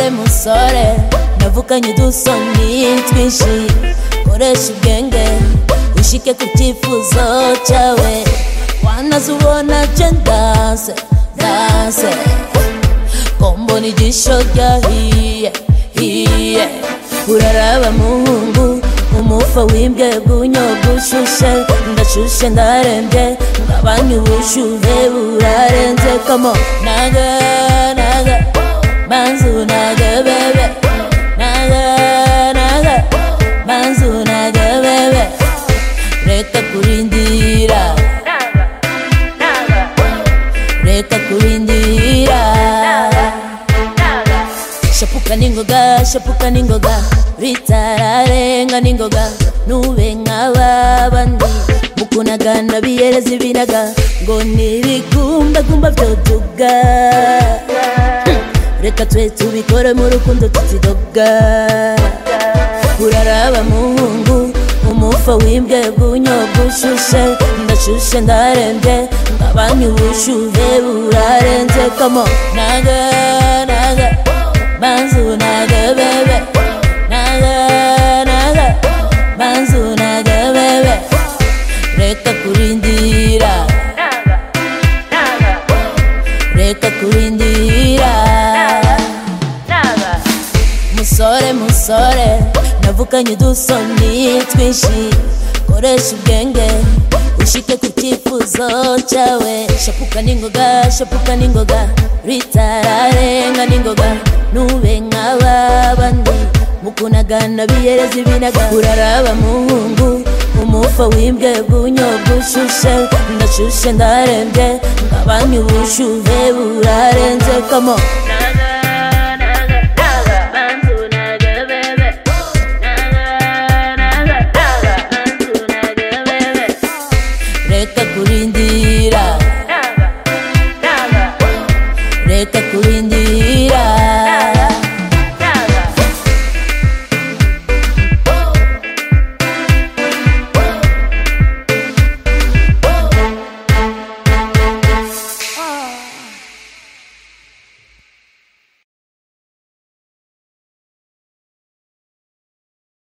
umusore navukanye udusoni twinshi koresha ubwenge ushike ku cyifuzo cyawe wanazubona je ndase ndase kombona igisho ryahiye hiye uraraba muhungu umufa wimbye gunyobwa ushushe ndashushe ndarembye ngabanya ubushuhe burarenze komo naga naga banzu naga bebe naga naga banzu naga bebe reka kurindira reka kurindira shapuka n'ingoga shapuka n'ingoga bitararenga n'ingoga nube nk'ababandi mukunagana biyereza ibinaga ngo nibigumbagumba byoduga reka twe tubikore mu rukundo tutidoga uraraba muhungu umufa wimbwe gunyobwa ushushe ndashushe ndarembye ngabanya ubushuhe burarenze kamo naga naga banzu naga bebe naga naga banzu naga bebe reka kurindira reka kurindira musore musore navukanye udusoni twinshi koresha ubwenge ushike ku cyifuzo cyawe shapuka n'ingoga shapuka n'ingoga ritararenga n'ingoga nube nk'ababandi mukunagana biyereza ibinaga uraraba muhungu umufa wimbwe gunyobwa ushushe ndashushe ndarembye ngabanya ubushuhe burarenze kamo